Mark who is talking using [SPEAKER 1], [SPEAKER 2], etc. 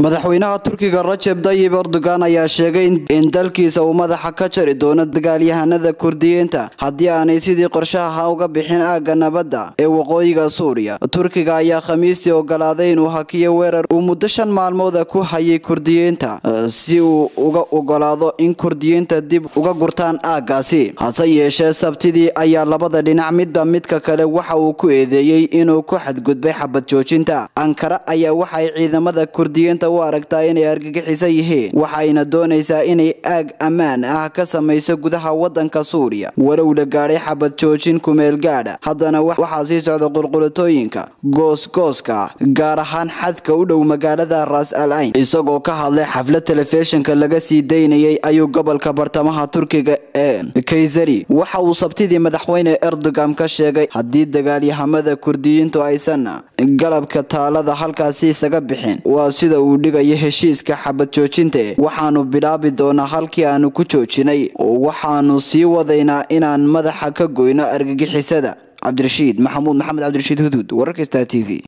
[SPEAKER 1] madaxweynaha turkiga rajeb dayib erdogan ayaa sheegay in dalkiisa uu madaxa ka jari doono dagaalyahanada kurdiyiinta haddii aanay sidii qorshaha uga bixin aagga nabadda ee waqooyiga suuriya turkiga ayaa khamiistii ogolaaday inuu hakiyo weerar uu muddo shan maalmooda ku hayay kurdiyiinta si uu uga ogolaado in kurdiyiinta dib uga gurtaan aaggaasi hase yeeshee sabtidii ayaa labada dhinac midba midka kale waxa uu ku eedeeyey inuu ku xadgudbay xabad joojinta ankara ayaa waxay ciidamada kurdiyiinta u aragtaa inay argagixiso yihiin waxayna doonaysaa inay aag ammaan ah ka samayso gudaha wadanka suuriya walow la gaadhay xabad joojin kumeel gaadha haddana waxaa sii socda qulqulatooyinka goosgooska gaar ahaan xadka u dhow magaalada ras al ayn isagoo ka hadlay xaflad telefishinka laga sii daynayay ayuu gobolka bartamaha turkiga ee kaysari waxa uu sabtidii madaxweyne erdogan ka sheegay haddii dagaalyahamada kurdiyiintu aysan galabka taalada halkaasi isaga bixin waa sida uu dhigayo heshiiska xabad joojinta waxaanu bilaabi doonaa halkii aanu ku joojinay waxaanu sii wadaynaa inaan madaxa ka goyno argagixisada cabdirashiid maxamuud maxamed cabdirashiid huduud wararka star t v